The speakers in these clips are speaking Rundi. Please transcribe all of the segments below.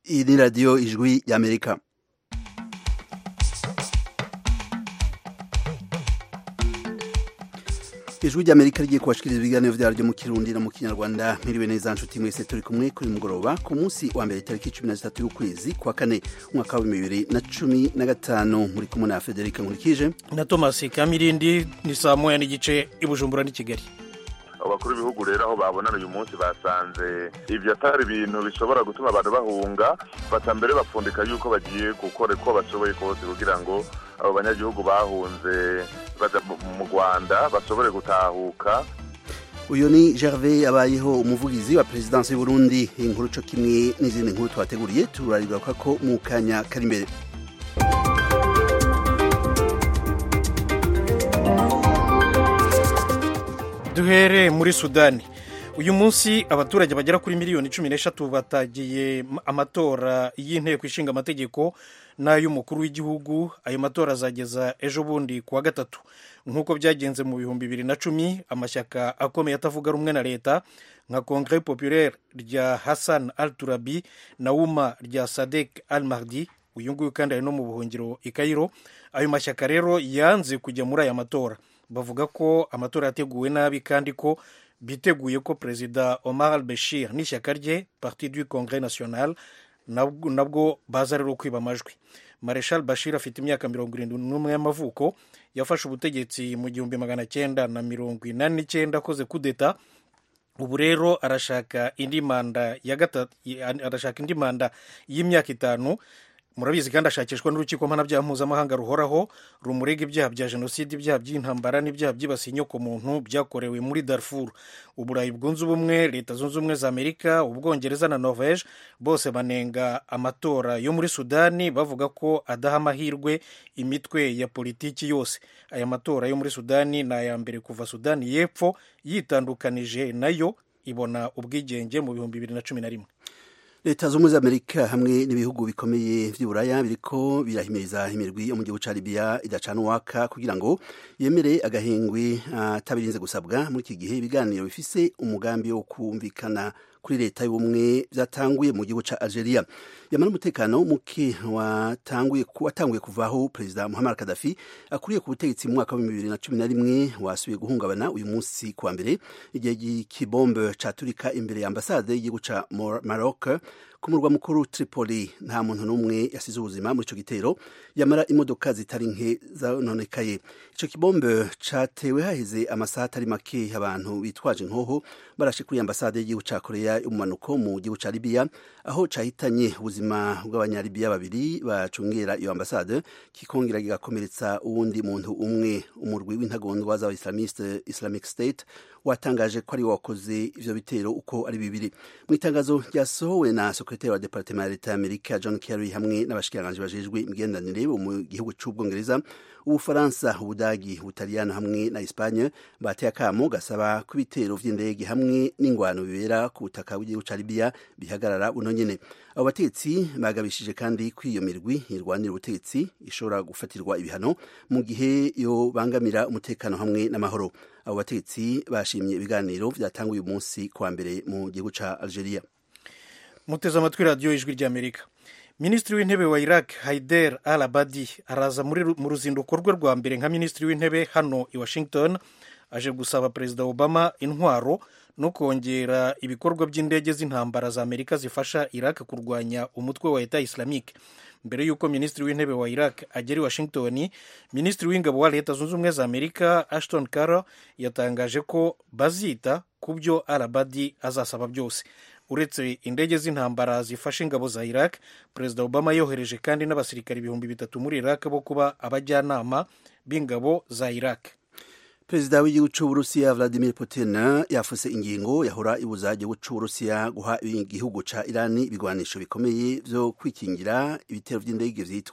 iyi ni radiyo ijwi y'amerika ijwi ry'amerika rigiye kubashikiriza ibiganiro vyaryo mu kirundi no mu kinyarwanda mpiriwe neza nshuti mwese turi kumwe kuri mugoroba ku munsi wa mbere tariki cumi na zitatu y'ukwezi kwa kane umwaka wa bibiri na cumi na gatanu muri kumwe na federika nkurikije na thomas kamirindi ni saa moya n'igice i bujumbura n'i kigali abakuru b'ibihugu rero aho babonana uyu munsi basanze ivyo atari ibintu bishobora gutuma abantu bahunga bata mbere bapfundika yuko bagiye gukora uko bashoboye kose kugira ngo abo banyagihugu bahunze baja mu rwanda bashobore gutahuka uyu ni gervais abayeho umuvugizi wa perezidansi y'uburundi inkuru co kimwe n'izindi nkuru twateguriye turarigaruka ko mu kanya kari imbere duhere muri sudani uyu munsi abaturage bagera kuri miliyoni cumi n'eshatu batagiye amatora y'inteko ishinga amategeko n'ay'umukuru w'igihugu ayo matora azageza ejo bundi ku wa gatatu nk'uko byagenze mu bihumbi bibiri na cumi amashyaka akomeye atavuga rumwe na leta nka congre populaire rya hassan al turabi na wuma rya sadek al mahdi uyu nguyu kandi ari no mu buhungiro i kayiro ayo mashyaka rero yanze kujya muri aya matora bavuga ko amatora yateguwe nabi kandi ko biteguye ko perezida omar al bashir n'ishyaka rye parti du congre national nabwo baza rero kwiba amajwi mareshal bashir afite imyaka mirongo irindwi n'umwe y'amavuko yafashe ubutegetsi mu gihumbi magana cyenda na mirongo inani n'icyenda akoze kudeta ubu rero arashaka indi manda ya gatatu arashaka indi manda y'imyaka itanu murabizi kandi ashakishwa n'urukiko mpanabyaha mpuzamahanga ruhoraho rumurega ibyaha bya jenoside ibyaha by'intambara n'ibyaha byibasiye inyokomuntu byakorewe muri darfur uburayi bwunze ubumwe leta zunze ubumwe za amerika ubwongereza na norvege bose banenga amatora yo muri sudani bavuga ko adaha amahirwe imitwe ya politiki yose aya matora yo muri sudani ni aya mbere kuva sudani y'epfo yitandukanije nayo ibona ubwigenge mu bihumbi bibiri na cumi na rimwe leta z'ubumwe z'amerika hamwe n'ibihugu bikomeye vy'uburaya biriko birahimiriza imirwi yo mu gihugu ca libiya idacana uwaka kugira ngo yemere agahengwe atabirinze uh, gusabwa muri iki gihe ibiganiro bifise umugambi wo kumvikana kuri leta y'ubumwe vyatanguye mu gihugu ca algeria yamara umutekano muke watanguye watanguye kuvaho perezida muhammad kadafi akuriye ku butegetsi mu mwaka wa bibiri na cumi na rimwe wasubiye guhungabana uyu munsi kuwa mbere igihe ikibombe caturika imbere ya ambasade y'igihugu ca maroc ku murwa mukuru tripoli nta muntu n'umwe yasize ubuzima muri ico gitero yamara imodoka zitari nke zanonekaye ico kibombe catewe haheze amasaha atari make abantu bitwaje inkoho barashe kuri ambasade y'igihugu ca korea y'umumanuko mu gihugu ca libiya aho cahitanye ubuzima bw'abanyalibiya babiri bacungera iyo ambasade kikongera kigakomeretsa uwundi muntu umwe umurwi w'intagondwa z'abaislamiste islamic state watangaje ko ari wakoze ivyo bitero uko ari bibiri mu itangazo ryasohowe na sekretari wa departement ya leta y'amerika john kerry hamwe n'abashikiranganji bajejwe imigenderanire bo mu gihugu c'ubwongereza ubufaransa ubudagi ubutaliyano hamwe na espanye bateye akamo gasaba ko ibitero vy'indege hamwe n'ingwano bibera ku butaka bw'igihugu ca libiya bihagarara buno nyene abo bategetsi bagabishije kandi ko iyo mirwi irwanira ubutegetsi ishobora gufatirwa ibihano mu gihe yobangamira umutekano hamwe n'amahoro abo bategetsi bashimye ibiganiro vyatanguye uyu munsi kuwa mbere mu gihugu ca algeria muteze amatwi radiyo ijwi ry'amerika minisitiri w'intebe wa iraq haider al abadi araza mu ruzinduko rwe rwa mbere nka minisitiri w'intebe hano i washington aje gusaba perezida obama intwaro no kongera ibikorwa by'indege z'intambara za amerika zifasha iraq kurwanya umutwe wa leta islamique mbere y'uko minisitiri w'intebe wa iraq agera i washington minisitiri w'ingabo wa leta zunze ubumwe za amerika ashton kara yatangaje ko bazita ku byo al abadi azasaba byose uretse indege z'intambara zifasha ingabo za iraq perezida obama yohereje kandi n'abasirikari ibihumbi bitatu muri iraq bo kuba abajyanama b'ingabo za iraq perezida w'igihugu c'uburusiya vladimir putin yafuse ingingo yahora ibuza igihugu c'uburusiya guha igihugu ca irani ibigwanisho bikomeye vyo kwikingira ibitero vy'indege vyitwa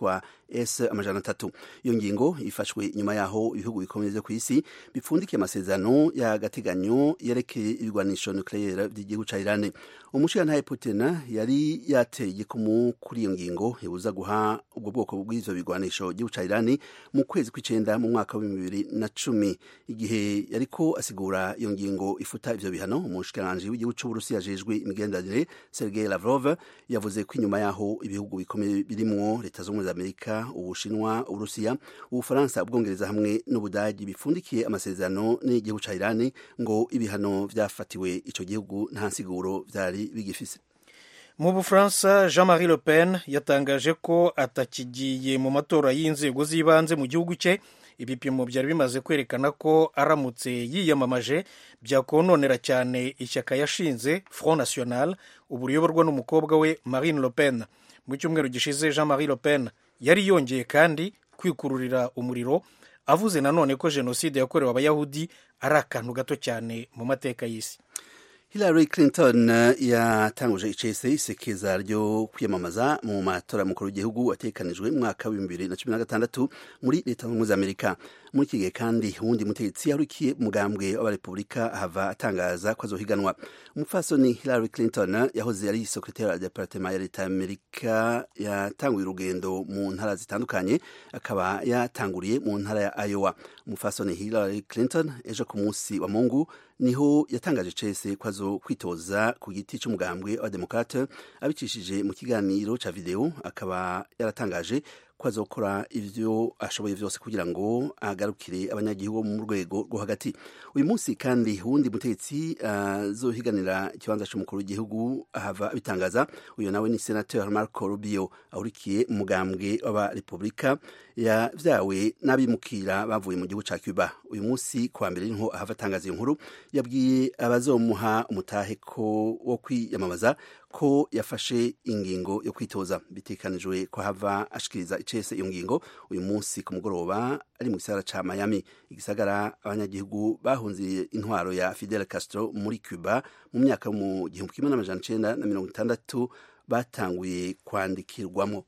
s amajana atatu iyo ngingo ifashwe nyuma yaho ibihugu bikomeye vyo kw'isi bipfundikiye amasezerano y'agateganyo yerekeye ibigwanisho nucleaire vy'igihugu ca irani umushirantahe putin yari yateye igikumu kuri iyo ngingo ibuza guha ubwo bwoko bw'ivyo bigwanisho igihugu ca irani mu kwezi kw'icenda mu mwaka w'ibihumbi bibiri na cumi igihe yariko asigura iyo ngingo ifuta ivyo bihano umushikiranganji w'igihugu c'uburusiya ajejwe imigenderanire sergei lavrov yavuze ko inyuma yaho ibihugu bikomeye birimwo leta z'ubumwe za amerika ubushinwa uburusiya ubufaransa ubwongereza hamwe n'ubudagi bipfundikiye amasezerano n'igihugu ca irani ngo ibihano vyafatiwe ico gihugu nta nsiguro vyari bigifise mu bufaransa jean marie le pen yatangaje ko atakigiye mu matora y'inzego z'ibanze mu gihugu cye ibipimo byari bimaze kwerekana ko aramutse yiyamamaje byakononera cyane ishyaka yashinze front national ubu riyoborwa n'umukobwa we marine le pen mu cyumweru gishize jean marie le pen yari yongeye kandi kwikururira umuriro avuze nanone ko jenoside yakorewe abayahudi ari akantu gato cyane mu mateka y'isi Hillary Clinton yatanguje icese isekeza ryo kwiyamamaza mu matora mukuru w'igihugu atekanijwe mu mwaka w'ibihumbi bibiri na cumi na gatandatu muri leta zunze amerika muri iki gihe kandi uwundi mutegetsi yarukiye umugambwe w'abarepubulika ahava atangaza ko azohiganwa umupfasoni Hillary Clinton yahoze ari sekretari ya departema ya leta y'amerika yatanguye urugendo mu ntara zitandukanye akaba yatanguriye mu ntara ya Iowa umupfasoni Hillary Clinton ejo ku munsi wa mungu niho yatangaje cese ko azo kwitoza ku giti c'umugambwe wa demokrate abicishije mu kiganiro ca video akaba yaratangaje ko azokora ivyo ashoboye vyose kugira ngo agarukire abanyagihugu mu rwego rwo hagati uyu munsi kandi uwundi mutegetsi azohiganira uh, ikibanza c'umukuru w'igihugu ahava abitangaza uyo nawe ni senateur Marco Rubio ahurikiye umugambwe w'abarepublika yavyawe n'abimukira bavuye mu gihugu ca Cuba uyu munsi kwa mbere niho ahava atangaza iyo nkuru yabwiye abazomuha umutahe ko wo kwiyamamaza ko yafashe ingingo yo kwitoza bitekanijwe ko hava ashikiriza icese iyo ngingo uyu munsi ku mugoroba ari mu gisagara ca Miami igisagara abanyagihugu bahunziye intwaro ya Fidel Castro muri Cuba mu myaka mu gihumbi kimwe n'amajana icenda na mirongo itandatu batanguye kwandikirwamo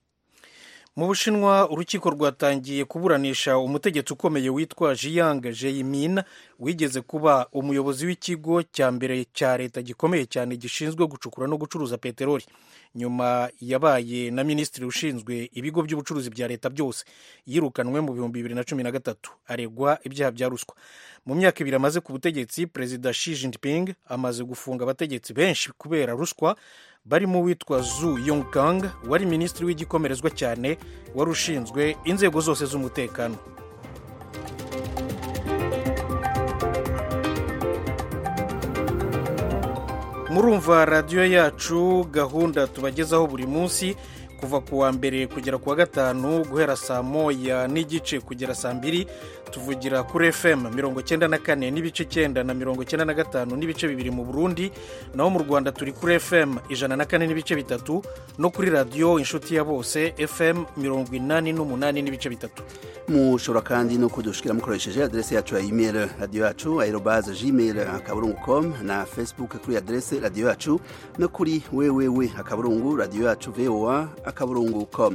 mu bushinwa urukiko rwatangiye kuburanisha umutegetsi ukomeye witwa Jiang Zemin wigeze kuba umuyobozi w'ikigo cya mbere cya leta gikomeye cyane gishinzwe gucukura no gucuruza peteroli nyuma yabaye na minisitiri ushinzwe ibigo by'ubucuruzi bya leta byose yirukanwe mu bihumbi bibiri na cumi na gatatu aregwa ibyaha bya ruswa mu myaka ibiri amaze ku butegetsi perezida Xi Jinping amaze gufunga abategetsi benshi kubera ruswa barimo uwitwa Zhu Yongkang wari minisitiri w'igikomerezwa cyane wari ushinzwe inzego zose z'umutekano murumva radiyo yacu gahunda tubagezaho buri munsi kuva ku wa mbere kugera ku wa gatanu guhera saa moya n'igice kugera saa mbiri tuvugira kuri fm mirongo cyenda na kane n'ibice cyenda na mirongo cyenda na gatanu n'ibice bibiri mu burundi naho mu rwanda turi kuri fm ijana na kane n'ibice bitatu no kuri radiyo inshuti ya bose fm mirongo inani n'umunani n'ibice bitatu mushobora kandi no kudushikira mukoresheje adrese yacu ya email radiyo yacu aerobaze gmail akaburungu com na facebook kuri adrese radiyo yacu no kuri wewewe akaburungu radiyo yacu voa akaburungu com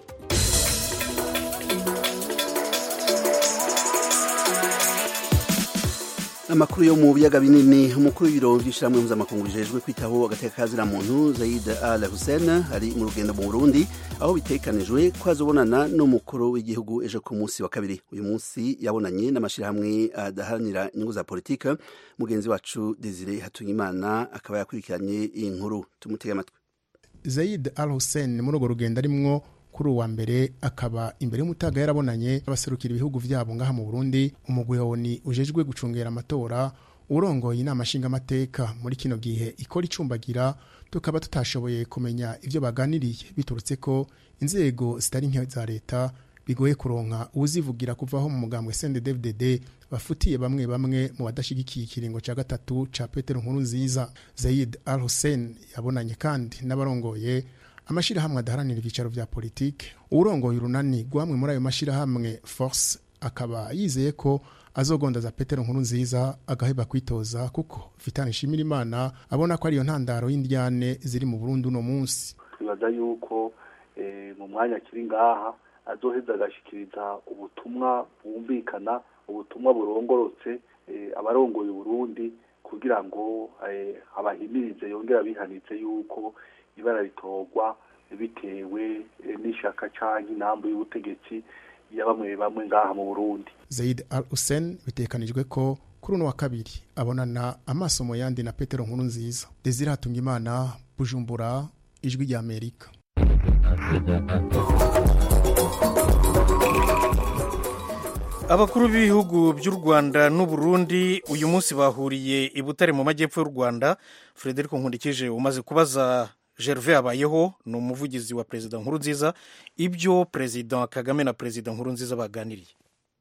amakuru yo mu biyaga binini umukuru w'ibiro by'ishyirahamwe mpuzamakungu bijejwe kwitaho agateka kazira muntu Zaid Al Hussein ari mu rugendo mu Burundi aho bitekanijwe ko azobonana n'umukuru w'igihugu ejo ku munsi wa kabiri uyu munsi yabonanye n'amashyirahamwe adaharanira inyungu za politike mugenzi wacu Desire Hatungimana akaba yakurikiranye iyi nkuru tumutege amatwi Zaid Al Hussein muri urwo rugendo arimwo kuri uwa mbere akaba imbere y'umutaga yarabonanye abaserukira ibihugu vyabo ngaha mu Burundi umugwi woni ujejwe gucungera amatora urongoye inama nshingamateka muri kino gihe ikora icumbagira tukaba tutashoboye kumenya ivyo baganiriye biturutse ko inzego zitari nke za leta bigoye kuronka uwuzivugira kuvaho mu mugambwe CNDD-FDD bafutiye bamwe bamwe mu badashigikiye ikiringo ca gatatu ca Petero Nkuru nziza Zaid Al Hussein yabonanye kandi n'abarongoye amashirahamwe adaharanira ibyicaro vya politike urongoye urunani rwamwe muri ayo mashirahamwe force akaba yizeye ko azogondaza petero nkuru nziza agaheba kwitoza kuko vitani nshimira imana abona ko ariyo ntandaro y'indyane ziri mu burundi uno munsi twibaza yuko mu mwanya akiri ngaha azoheza agashikiriza ubutumwa bwumvikana ubutumwa burongorotse abarongoye Burundi kugira ngo abahimirize yongera bihanitse yuko ibara ritorwa bitewe n'ishaka canke inambu y'ubutegetsi ya bamwe bamwe ngaha mu Burundi Zaid Al Hussein bitekanijwe ko kuri uno wa kabiri abonana amaso mu yandi na Petero Nkuru nziza Desire Hatungimana Bujumbura ijwi rya Amerika abakuru b'ibihugu by'u rwanda n'u burundi uyu munsi bahuriye i butare mu majyepfo y'u rwanda frederic nkundikije umaze kubaza gervais abayeho ni umuvugizi wa perezida nkuru nziza ibyo perezida kagame na perezida nkuru nziza baganiriye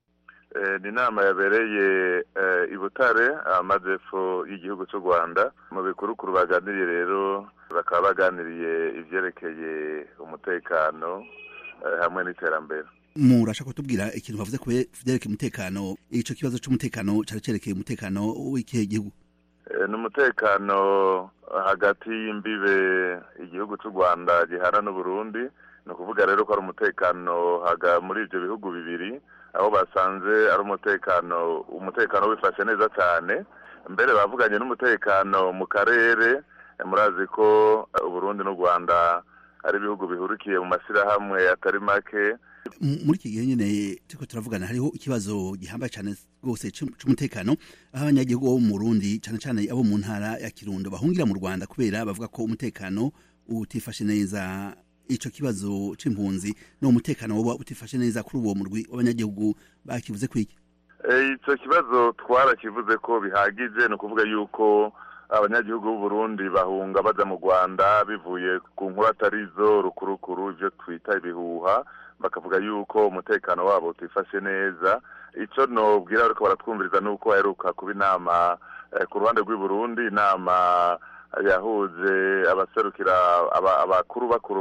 ni inama yabereye i butare amajyepfo y'igihugu cy'u rwanda mu bikurukuru baganiriye rero bakaba baganiriye ibyerekeye umutekano hamwe n'iterambere murashaka kutubwira ikintu bavuze ku byerekeye umutekano icyo kibazo cy'umutekano cyari cyerekeye umutekano w'ikihe gihugu ni umutekano hagati y'imbibe igihugu cy'u rwanda gihana n'uburundi ni ukuvuga rero ko ari umutekano muri ibyo bihugu bibiri aho basanze ari umutekano umutekano wifashe neza cyane mbere bavuganye n'umutekano mu karere murazi ko uburundi n'u rwanda ari ibihugu bihurikiye mu mashyirahamwe atari make muri iki gihe nyine turiko turavugana hariho ikibazo gihambaye cyane rwose cy'umutekano aho abanyagihugu bo mu Burundi cyane cyane abo mu ntara ya Kirundo bahungira mu Rwanda kubera bavuga ko umutekano utifashe neza ico kibazo c'impunzi no umutekano woba utifashe neza kuri uwo murwi w'abanyagihugu bakivuze kwiki ico kibazo twarakivuze ko bihagije ni ukuvuga yuko abanyagihugu b'u Burundi bahunga baja mu Rwanda bivuye ku nkuru atari zo rukurukuru ivyo twita ibihuha bakavuga yuko umutekano wabo utifashe neza icyo nobwira ariko baratwumviriza nuko aheruka kuba inama ku ruhande rw'i Burundi inama yahuje abaserukira abakuru bakuru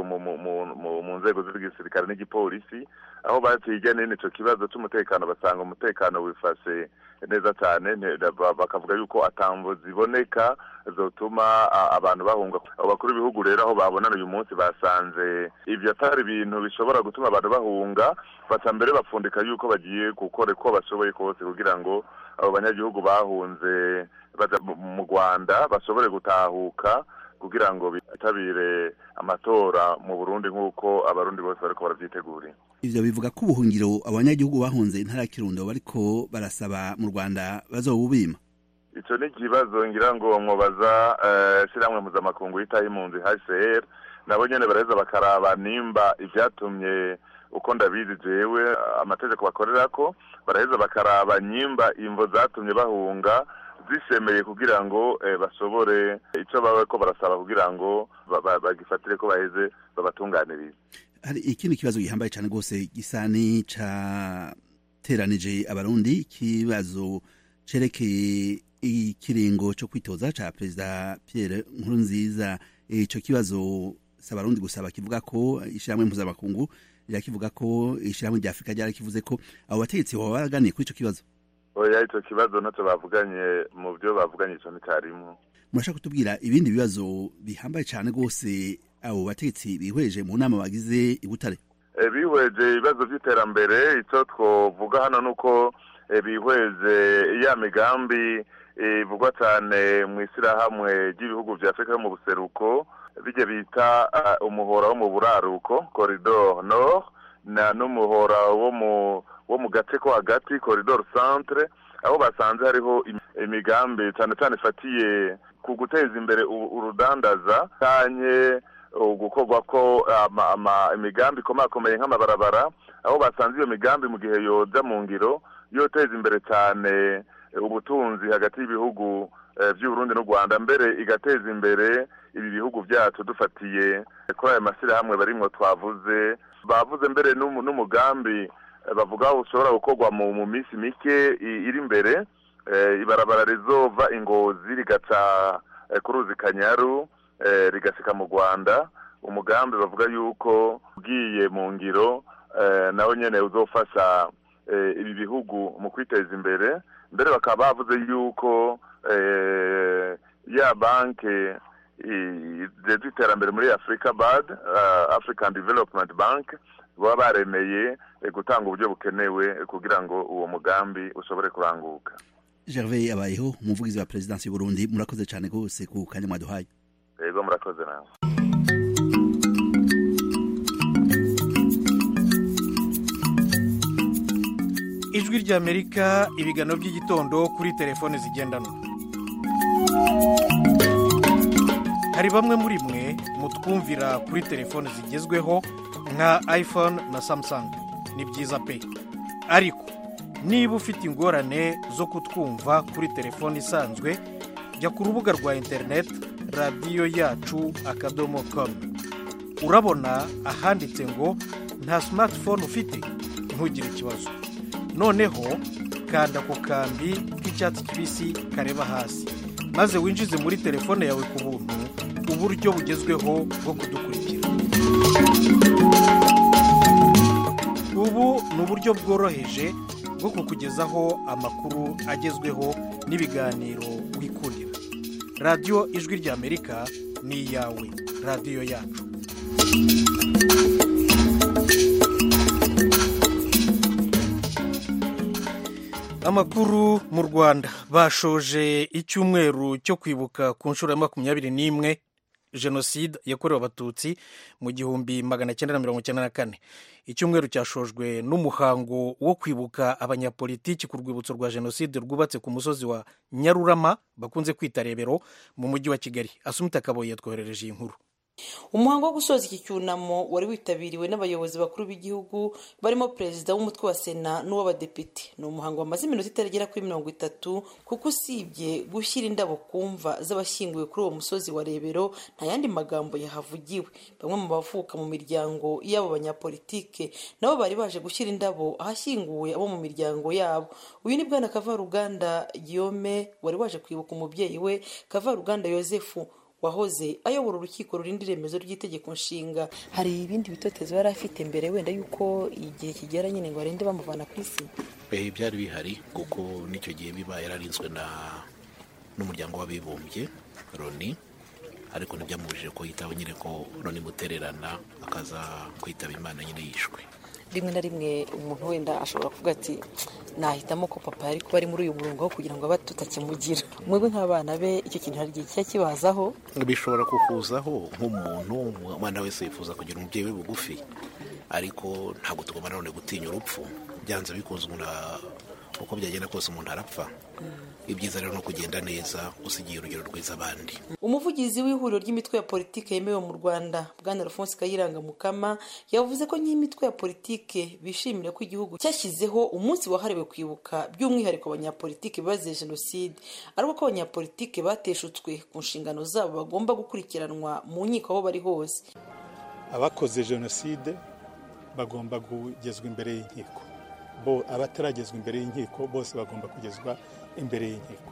mu nzego z'igisirikare n'igipolisi aho bakiga nini icyo kibazo cy'umutekano basanga umutekano wifashe neza cyane bakavuga yuko atambo ziboneka zotuma abantu bahunga abakuru b'ibihugu rero aho babonana uyu munsi basanze ibyo atari ibintu bishobora gutuma abantu bahunga basa mbere bapfundika yuko bagiye gukora uko bashoboye kose kugira ngo abo banyagihugu bahunze baja mu rwanda bashobore gutahuka kugira ngo bitabire amatora mu burundi nk'uko abarundi bose bariko barabyitegurira ivyo bivuga ko ubuhungiro abanyagihugu bahunze intara ya kirundo bariko barasaba mu rwanda bazobubima ico ni ikibazo ngira ngo mwobaza shirahamwe mpuzamakungu yitaho impunzi hcr nabo nyene baraheza bakaraba nimba ivyatumye uko ndabizi jewe amategeko bakorerako baraheza bakaraba nyimba imvo zatumye bahunga zishemeye kugira ngo bashobore icyo baba ko barasaba kugira ngo bagifatire ko baheze babatunganirize hari ikindi kibazo gihambaye cyane rwose gisa n'icateranije abarundi ikibazo cerekeye ikiringo cyo kwitoza ca perezida Pierre Nkurunziza ico kibazo si abarundi gusa bakivuga ko ishyirahamwe mpuzamakungu rirakivuga ko ishyirahamwe rya afurika ryarakivuze ko abo bategetsi baba baraganiye kuri ico kibazo oya icyo kibazo ntacyo bavuganye mu byo bavuganye icyo nticyarimo murashaka kutubwira ibindi bibazo bihambaye cyane rwose abo bategetsi bihweje mu nama bagize i butare bihweje ibibazo by'iterambere icyo twavuga hano ni uko bihweje ya migambi ivugwa cyane mu ishyirahamwe ry'ibihugu bya afurika yo mu buseruko bijya bita umuhora wo mu buraruko koridoro nord n'umuhora wo mu wo mu gace ko hagati koridoro centre aho basanze hariho imigambi cyane cyane ifatiye ku guteza imbere urudandaza cyane gukorwa ko imigambi ikomakomeye nk'amabarabara aho basanze iyo migambi mu gihe yoza mu ngiro yoteza imbere cyane ubutunzi hagati y'ibihugu by'uburundi n'u rwanda mbere igateza imbere ibi bihugu byacu dufatiye kuri aya mashyirahamwe barimwo twavuze bavuze mbere n'umugambi bavuga ushobora gukorwa mu minsi mike iri imbere ibarabara rizova ingozi rigaca ku ruzi kanyaru rigasika mu rwanda umugambi bavuga yuko ugiye mu ngiro nawe nyine uzofasha ibi bihugu mu kwiteza imbere mbere bakaba bavuze yuko ya banki z'iterambere muri afurika bad african development bank baba baremeye gutanga uburyo bukenewe kugira ngo uwo mugambi ushobore kuranguka gervais abayeho umuvugizi wa perezidansi y'uburundi murakoze cyane rwose ku kanya mwaduhaye yego murakoze nawe ijwi ry'amerika ibiganiro by'igitondo kuri telefone zigendanwa hari bamwe muri mwe mutwumvira kuri telefone zigezweho nka iphone na samsung ni byiza pe ariko niba ufite ingorane zo kutwumva kuri telefone isanzwe jya ku rubuga rwa interineti radiyo yacu akadomo komu urabona ahanditse ngo nta simatifone ufite ntugire ikibazo noneho kanda ku kambi k'icyatsi kibisi kareba hasi maze winjize muri telefone yawe ku buntu uburyo bugezweho bwo kudukurikira ubu ni uburyo bworoheje bwo kukugezaho amakuru agezweho n'ibiganiro wikundira radiyo ijwi ry'amerika ni iyawe radiyo yacu amakuru mu rwanda bashoje icyumweru cyo kwibuka ku nshuro ya makumyabiri n'imwe jenoside yakorewe abatutsi mu gihumbi magana cyenda na mirongo icyenda na kane icyumweru cyashojwe n'umuhango wo kwibuka abanyapolitiki ku rwibutso rwa jenoside rwubatse ku musozi wa nyarurama bakunze kwita rebero mu mujyi wa kigali asumita kaboye yatwoherereje iyi nkuru umuhango wo gusoza iki cyunamo wari witabiriwe n'abayobozi bakuru b'igihugu barimo perezida w'umutwe wa sena n'uw'abadepite ni umuhango wamaze iminota itagera kuri mirongo itatu kuko usibye gushyira indabo ku mva z'abashyinguwe kuri uwo musozi wa rebero nta yandi magambo yahavugiwe bamwe mu bavuka mu miryango y'abo banyapolitike nabo bari baje gushyira indabo ahashyinguwe abo mu miryango yabo uyu ni bwana kavaruganda guillaume wari waje kwibuka umubyeyi we kavaruganda yosefu wahoze ayobora urukiko rurinda iremezo ry'itegeko nshinga hari ibindi bitotezo yari afite mbere wenda yuko igihe kigera nyine ngo arinde bamuvana ku isi byari bihari kuko n'icyo gihe biba yararinzwe n'umuryango w'abibumbye loni ariko ntibyamubujije ko yitaba nyine ko loni mutererana akaza kwitaba imana nyine yishwe rimwe na rimwe umuntu wenda ashobora kuvuga ati nahitamo ko papa yari kuba ari muri uyu murongo wo kugira ngo abe tutakimugira mwebwe nk'abana be icyo kintu hari igihe kijya kibazaho bishobora kukuzaho nk'umuntu umwana wese yifuza kugira umubyeyi we bugufi ariko ntabwo tugomba nanone gutinya urupfu byanze bikunze umuntu uko byagenda kose umuntu arapfa ibyiza rero no kugenda neza usigiye urugero rwiza abandi umuvugizi w'ihuriro ry'imitwe ya politiki yemewe mu rwanda bwana alphonse kayiranga mukama yavuze ko nk'imitwe ya politiki bishimira ko igihugu cyashyizeho umunsi wahariwe kwibuka by'umwihariko abanyapolitiki bazize jenoside ariko ko abanyapolitiki bateshutswe ku nshingano zabo bagomba gukurikiranwa mu nkiko aho bari hose abakoze jenoside bagomba kugezwa imbere y'inkiko bo abataragezwa imbere y'inkiko bose bagomba kugezwa imbere y'inkiko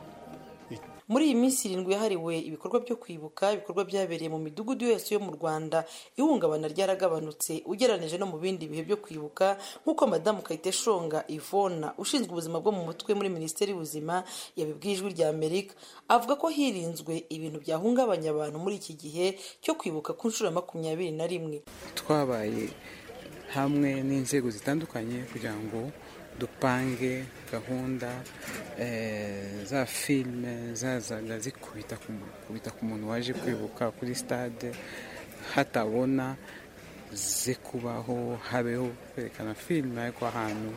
muri iyi minsi irindwi yahariwe ibikorwa byo kwibuka ibikorwa byabereye mu midugudu yose yo mu rwanda ihungabana ryaragabanutse ugereranije no mu bindi bihe byo kwibuka nk'uko madamu kayiteshonga ivona ushinzwe ubuzima bwo mu mutwe muri minisiteri y'ubuzima yabibwiye ijwi rya amerika avuga ko hirinzwe ibintu byahungabanya abantu muri iki gihe cyo kwibuka ku nshuro ya makumyabiri na rimwe twabaye hamwe n'inzego zitandukanye kugira ngo dupange gahunda za filime zazaga zikubita ku muntu waje kwibuka kuri stade hatabona ze kubaho habeho kwerekana filime ariko ahantu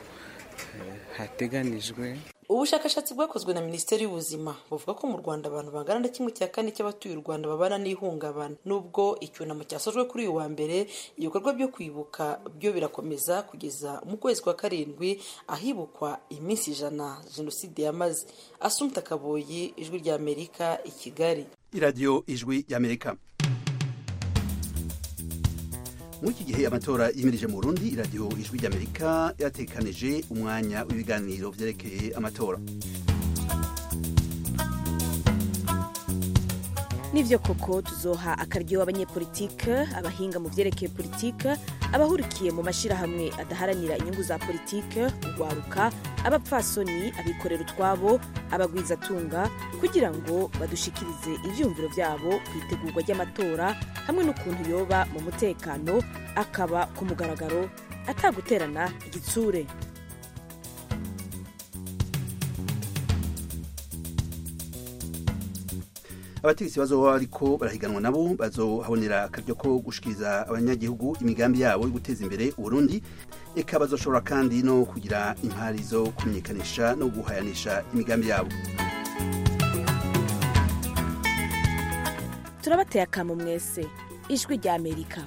hateganijwe ubushakashatsi bwakozwe na minisiteri y'ubuzima buvuga ko mu rwanda abantu bangana na kimwe cya kane cy'abatuye u rwanda babana n'ihungabana nubwo icyunamo cyasojwe kuri uyu wa mbere ibikorwa byo kwibuka byo birakomeza kugeza mu kwezi kwa karindwi ahibukwa iminsi ijana jenoside yamaze asumta kaboyi ijwi rya amerika i kigali iradiyo ijwi y'amerika muri iki gihe amatora yimirije mu burundi iradiyo ijwi ry'amerika yatekanije umwanya w'ibiganiro byerekeye amatora nibyo koko tuzoha akaryo abanyepolitike abahinga mu byerekeye politike abahurikiye mu mashyirahamwe adaharanira inyungu za politike urwaruka abapfasoni abikorera utwabo abagwizatunga kugira ngo badushikirize ibyumviro byabo ku itegurwa ry'amatora hamwe n'ukuntu yoba mu mutekano akaba ku mugaragaro ataguterana igitsure abategetsi bazoba bariko barahiganwa nabo bazohabonera akaryo ko gushikiriza abanyagihugu imigambi yabo yo guteza imbere uburundi eka bazoshobora kandi no kugira impari zo kumenyekanisha no guhayanisha imigambi yabo turabateye akamu mwese ijwi rya amerika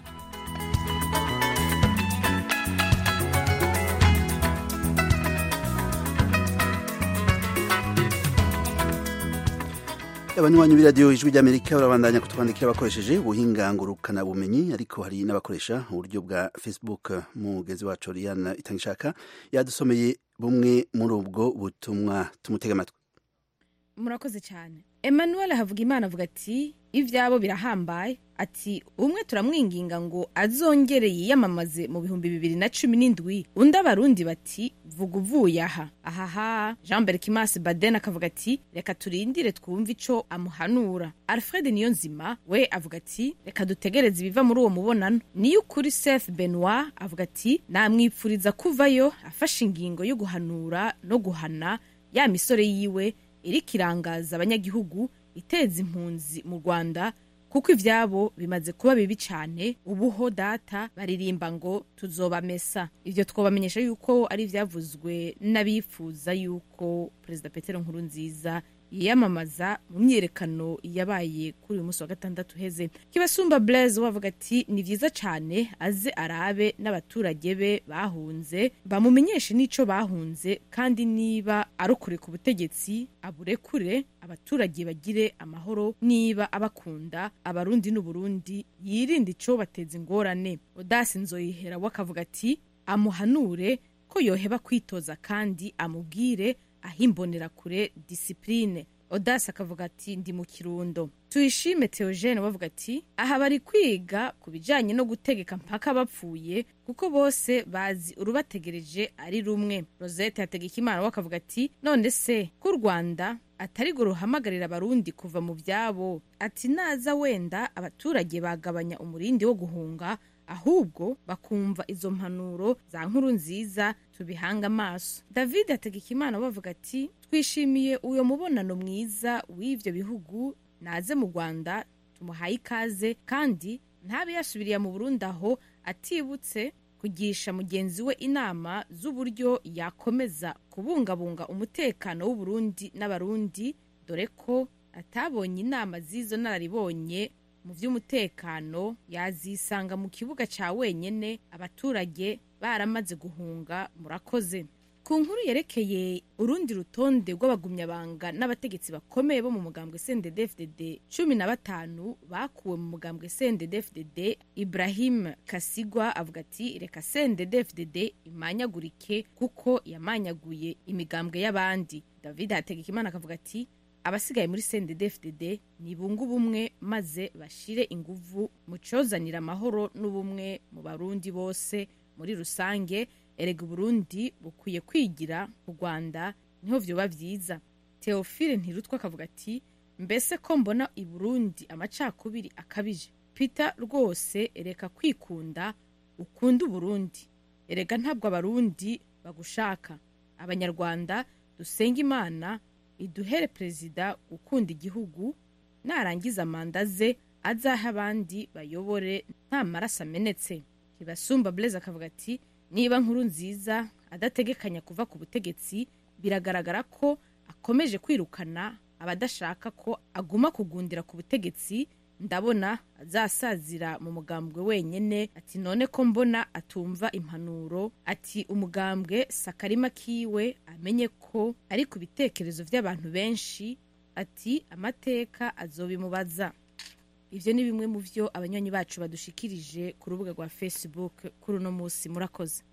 abanywanyi b'iradiyo ijwi ry'amerika barabandanya kutwandikira bakoresheje ubuhinga ngurukana bumenyi ariko hari n'abakoresha uburyo bwa facebook mugezi wacu Liliane itangishaka yadusomeye bumwe muri ubwo butumwa tumutega amatwi murakoze cyane emmanuel havugimana avuga ati ibyabo birahambaye ati umwe turamwinginga ngo azongere yiyamamaze mu bihumbi bibiri na cumi n'indwi undi abarundi bati vuga uvuye aha ahaha jean berkimasi baden akavuga ati reka turindire twumve ico amuhanura alfred niyonzima we avuga ati reka dutegereze ibiva muri uwo mubonano niyo ukuri seth benoit avuga ati namwipfuriza kuvayo afashe ingingo yo guhanura no guhana ya misore yiwe iriko irangaza abanyagihugu iteza impunzi mu rwanda kuko ivyabo bimaze kuba bibi cane ubuho data baririmba ngo tuzobamesa ivyo twobamenyesha yuko ari ivyavuzwe n'abifuza yuko perezida petero nkuru nziza yiyamamaza mu myiyerekano yabaye kuri uyu munsi wa gatandatu uheze kibasumba blaise wavuga ati ni vyiza cane aze arabe n'abaturage be bahunze bamumenyeshe n'ico bahunze kandi niba arukure ku butegetsi aburekure abaturage bagire amahoro niba abakunda abarundi n'uburundi yirinde ico bateza ingorane odasi nzoyihera we akavuga ati amuhanure ko yoheba kwitoza kandi amubwire ahimbonera kure disipurine odasi akavuga ati ndi mu kirundo tuyishime teogene bavuga ati aha bari kwiga ku bijyanye no gutegeka mpaka bapfuye kuko bose bazi urubategereje ari rumwe rosette yategeka imana we akavuga ati none se ko u rwanda atari go ruhamagarira abarundi kuva mu byabo ati naza wenda abaturage bagabanya umurindi wo guhunga ahubwo bakumva izo mpanuro za nkuru nziza tubihanga amaso david ategeka imana bavuga ati twishimiye uyo mubonano mwiza w'ivyo bihugu naze mu rwanda tumuhaye ikaze kandi ntabe yasubiriye mu burundi aho atibutse kugisha mugenzi we inama z'uburyo yakomeza kubungabunga umutekano w'uburundi n'abarundi dore ko atabonye inama z'izo nararibonye mu by'umutekano yazisanga mu kibuga cya wenyine abaturage baramaze guhunga murakoze ku nkuru yerekeye urundi rutonde rw'abagumyabanga n'abategetsi bakomeye bo mu mugambwe cndd cumi na batanu bakuwe mu mugambwe cndd ibrahim kasigwa avuga ati reka cndd imanyagurike kuko yamanyaguye imigambwe y'abandi david hategekimana akavuga ati abasigaye muri cndd nibunga ubumwe maze bashire inguvu mu cyozanira amahoro n'ubumwe mu barundi bose muri rusange erega uburundi bukwiye kwigira u rwanda niho vyoba vyiza teofile ntirutwa akavuga ati mbese ko mbona i burundi amacakubiri akabije peter rwose ereka kwikunda ukunda uburundi erega ntabwo abarundi bagushaka abanyarwanda dusenga imana iduhere perezida gukunda igihugu narangiza manda ze azahe abandi bayobore nta maraso amenetse kibasumba blaise akavuga ati niba nkuru nziza adategekanya kuva ku butegetsi biragaragara ko akomeje kwirukana abadashaka ko aguma kugundira ku butegetsi ndabona azasazira mu mugambwe wenyine ati none ko mbona atumva impanuro ati umugambwe sakarima kiwe amenye ko ari ku bitekerezo by'abantu benshi ati amateka azobimubaza ivyo ni bimwe mu vyo abanywanyi bacu badushikirije ku rubuga rwa facebook kuri uno munsi murakoze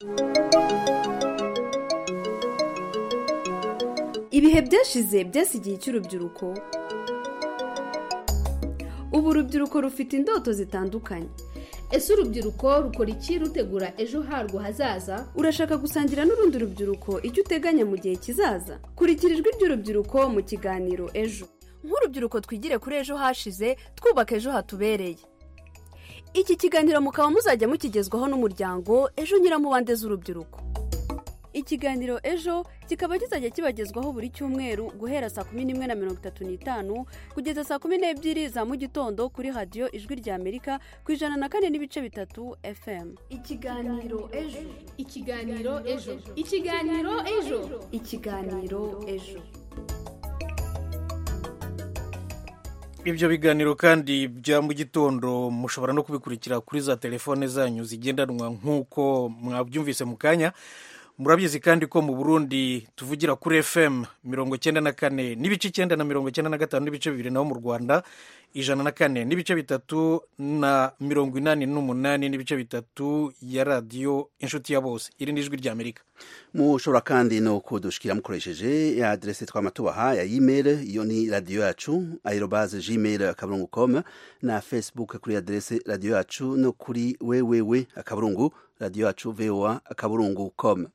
ibihe byashize byasigiye icy'urubyiruko ubu urubyiruko rufite indoto zitandukanye ese urubyiruko rukora iki rutegura ejo harwo hazaza urashaka gusangira n'urundi rubyiruko icyo uteganya mu gihe kizaza kurikira ijwi ry'urubyiruko mu kiganiro ejo nk'urubyiruko twigire kuri ejo hashize twubaka ejo hatubereye iki kiganiro mukaba muzajya mukigezwaho n'umuryango ejo nyiramubande z'urubyiruko ikiganiro ejo kikaba kizajya kibagezwaho buri cyumweru guhera saa kumi n'imwe na mirongo itatu n'itanu kugeza saa kumi n'ebyiri za mu gitondo kuri radiyo ijwi rya amerika ku ijana na kane n'ibice bitatu fm ikiganiro ejo ikiganiro ejo ikiganiro ejo ikiganiro ejo ibyo biganiro kandi bya mu gitondo mushobora no kubikurikira kuri za telefone zanyu zigendanwa nk'uko mwabyumvise mu kanya murabizi kandi ko mu burundi tuvugira kuri fm mirongo icyenda na kane n'ibice icyenda na mirongo icyenda na gatanu n'ibice bibiri naho mu rwanda ijana na kane n'ibice bitatu na mirongo inani n'umunani n'ibice bitatu ya radiyo inshuti ya bose iri ni ijwi ry'amerika mushobora kandi no kudushikira mukoresheje ya adrese twama tubaha ya email iyo ni radiyo yacu aerobaze gmail akaburungu com na facebook kuri adrese radiyo yacu no kuri wewewe akaburungu radiyo yacu voa akaburungu com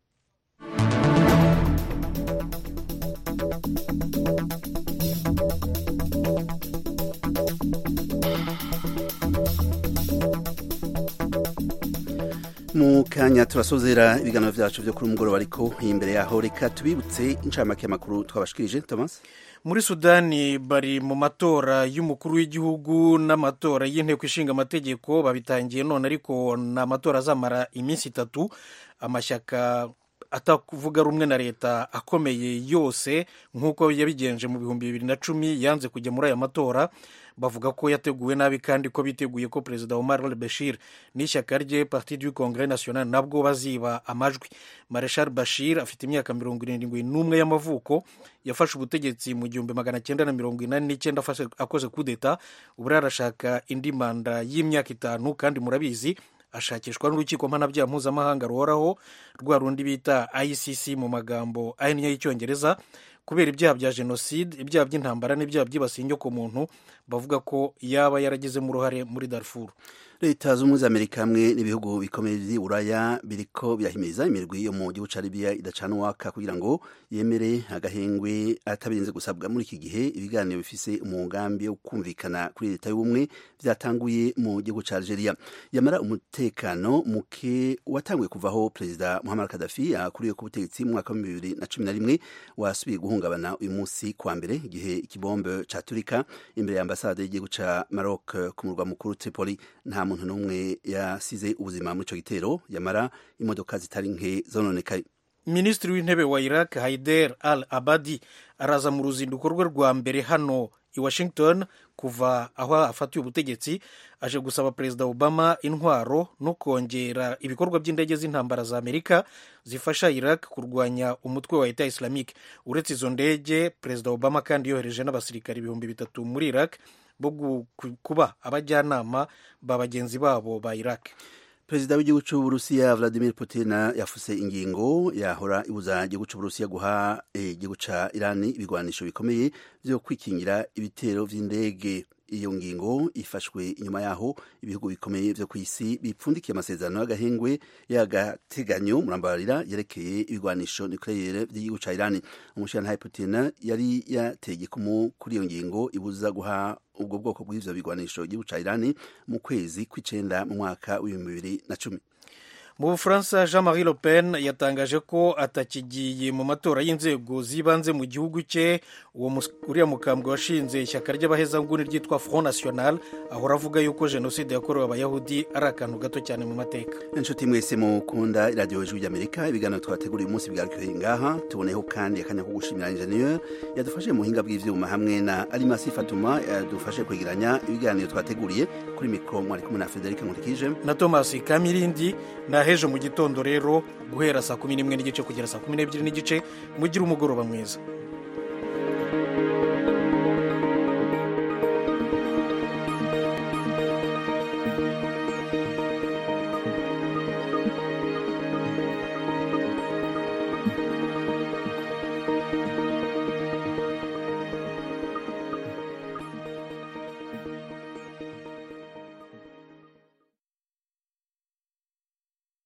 mu kanya turasozera ibiganiro byacu byo kuri umugoroba ariko imbere yaho reka tubibutse incamake y'amakuru twabashikirije thomas muri sudani bari mu matora y'umukuru w'igihugu n'amatora y'inteko ishinga amategeko babitangiye none ariko ni amatora azamara iminsi itatu amashyaka atavuga rumwe na leta akomeye yose nk'uko yabigenje mu bihumbi bibiri na cumi yanze kujya muri aya matora bavuga ko yateguwe nabi kandi ko biteguye ko perezida Omar al-Bashir n'ishyaka rye Parti du Congrès National nabwo baziba amajwi Marshal Bashir afite imyaka mirongo irindwi n'umwe y'amavuko yafashe ubutegetsi mu gihumbi magana cyenda na mirongo inani n'icyenda akoze kudeta ubu arashaka indi manda y'imyaka itanu kandi murabizi ashakishwa n'urukiko mpanabyaha mpuzamahanga ruhoraho rwa rundi bita ICC mu magambo ahinnye y'icyongereza kubera ibyaha bya jenoside ibyaha by'intambara n'ibyaha byibasiye inyokomuntu bavuga ko yaba yaragizemo uruhare muri darfur leta z'ubumwe za amerika hamwe n'ibihugu bikomeye by'iburaya biriko birahimiriza imirwi yo mu gihugu ca libiya idacana uwaka kugira ngo yemere agahengwe atabirinze gusabwa muri iki gihe ibiganiro bifise umugambi wo kumvikana kuri leta y'ubumwe vyatanguye mu gihugu ca algeria yamara umutekano muke watanguye kuvaho perezida muhammad kadafi akuriye ku butegetsi mu mwaka wa bibiri na cumi na rimwe wasubiye guhungabana uyu munsi kwa mbere igihe ikibombe caturika imbere ya ambasade y'igihugu ca maroc ku murwa mukuru tripoli nta muntu n'umwe yasize ubuzima muri icyo gitero yamara imodoka zitari nke zononekaye minisitiri w'intebe wa iraq haider al abadi araza mu ruzinduko rwe rwa mbere hano i washington kuva aho afatiye ubutegetsi aje gusaba perezida obama intwaro no kongera ibikorwa by'indege z'intambara za amerika zifasha iraq kurwanya umutwe wa leta islamique uretse izo ndege perezida obama kandi yohereje n'abasirikare ibihumbi bitatu muri iraq bo kuba abajyanama ba bagenzi babo ba iraq perezida w'igihugu cy'uburusiya vladimir putin yafuse ingingo yahora ibuza igihugu cy'uburusiya guha igihugu ca irani ibigwanisho bikomeye vyo kwikingira ibitero vy'indege iyo ngingo ifashwe inyuma yaho ibihugu bikomeye vyo ku isi bipfundikiye amasezerano y'agahengwe y'agateganyo murambarira yerekeye ibigwanisho nucleaire vy'igihugu ca irani umushirantahe putin yari yateye igikumu kuri iyo ngingo ibuza guha ubwo bwoko bw'ivyo bigwanisho igihugu ca irani mu kwezi kw'icenda mu mwaka w'ibihumbi bibiri na cumi mu bufaransa jean marie le pen yatangaje ko atakigiye mu matora y'inzego z'ibanze mu gihugu cye uwo uriya mukambwe washinze ishyaka ry'abahezanguni ryitwa front national ahora avuga yuko jenoside yakorewe abayahudi ari akantu gato cyane mu mateka inshuti mwese mukunda iradiyo ijwi ry'amerika ibiganiro twateguriye umunsi bwaryoheye ngaha tuboneyeho kandi akanya ko gushimira injeniyeri yadufashe mu buhinga bw'ivyuma hamwe na arimasi fatuma yadufashe kwegeranya ibiganiro twateguriye kuri mikoro mwari kumwe na frederic nkurikije na thomas kamirindi na hejo mu gitondo rero guhera saa kumi n'imwe n'igice kugera saa kumi n'ebyiri n'igice mugire umugoroba mwiza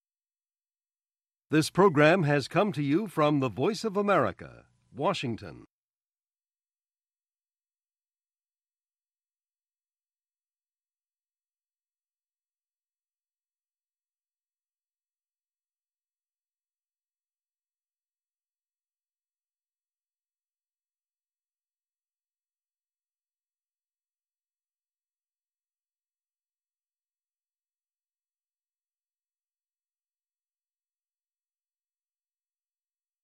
This program has come to you from the Voice of America, Washington.